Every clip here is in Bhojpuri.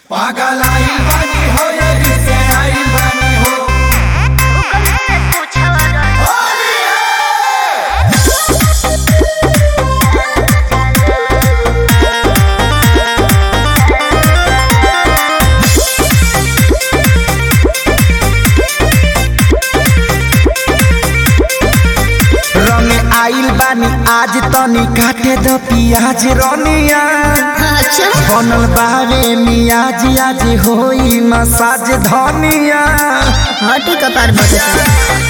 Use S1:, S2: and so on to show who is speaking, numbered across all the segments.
S1: पागल आइल बानी हो यही से आइल बानी हो
S2: रंग आइल बानी आज तनी काटे द पियाज रनिया
S3: अच्छा
S2: बनल बारे मियाज आज होई मसाज धनिया
S3: हटी कपार बटता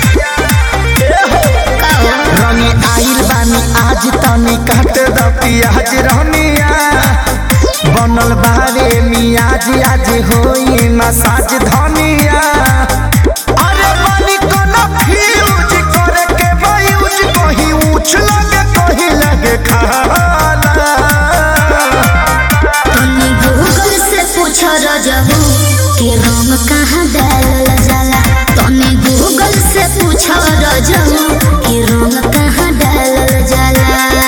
S3: का हो
S2: रंग आइल बानी आज तनी काटे द पियाज रनिया बनल बारे मियाज आज होई मसाज धनिया अरे बानी कोनो फ्यूज करे के बायूज कहीं ऊंच लगे कहीं लगे खाला
S3: तनी गूगल से पूछ रजहू कि रंग कहाँ डालल जाला तनी गूगल से पूछ रजहू कि रंग कहाँ डालल जाला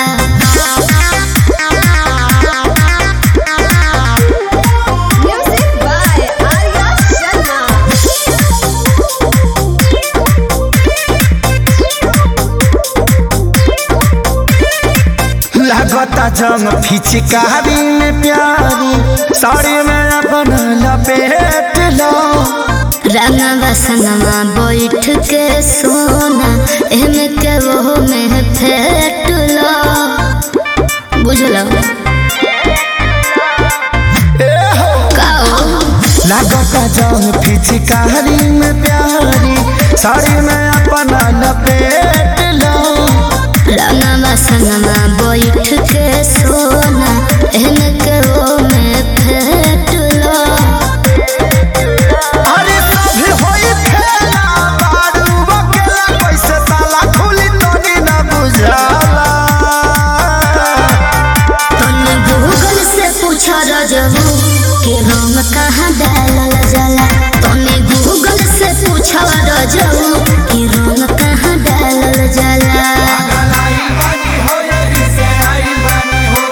S4: Music by Arya Sharma.
S2: लगता जंग फिचकारी में प्यारी साड़ी में अपन लपेट लो
S3: रंगवा संगवा बैठ के सोना एमे के वो में फेट लो बुझलो का हो
S2: लगता जंग फिचकारी में प्यारी साड़ी में अपन लपेट लो
S3: रंगवा संगवा बैठ के सोना एमे के वो में फेट लो
S2: अरे सभी होई खेला बारू बकेला कैसे ताला खुली तोनी न बुझाला
S3: तनी गूगल से पूछ रजहू कि रंग कहाँ डालल जाला तनी गूगल से पूछ रजहू कि रंग कहाँ डालल जाला
S1: पागल आइल बानी हो यही से आइल बानी हो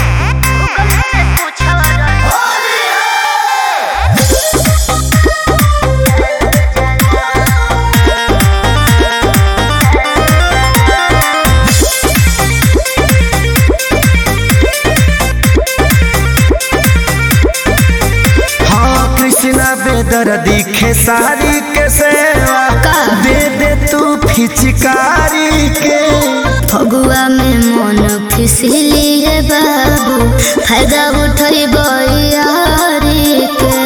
S2: हाँ कृष्णा बेदर दिखे सारी के सेवा
S3: का?
S2: दे दे तू फिचकारी के
S3: फगुआ में मन फिसलिए बाबू फायदा उठई बयारी के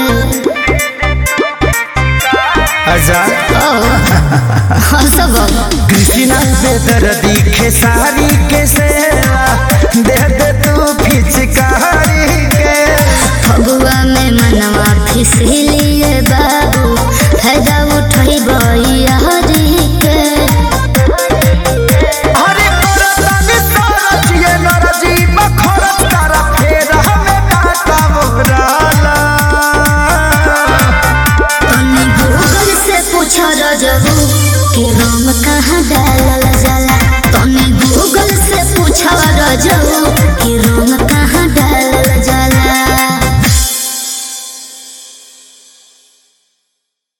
S2: आजाद
S3: ओ हंसब
S2: कृष्णा बेदर दिखे सारी के सेवा दे दे तू फिचकारी के
S3: फगुआ में मनवा फिसलिए बाबू फायदा उठई बयारी के
S2: अरे करतनी तरज ये नरजी बखरत तारा फेर हमें डाटा मोहराला
S3: तनी गूगल से पूछ रजहू कि रंग कहाँ डाल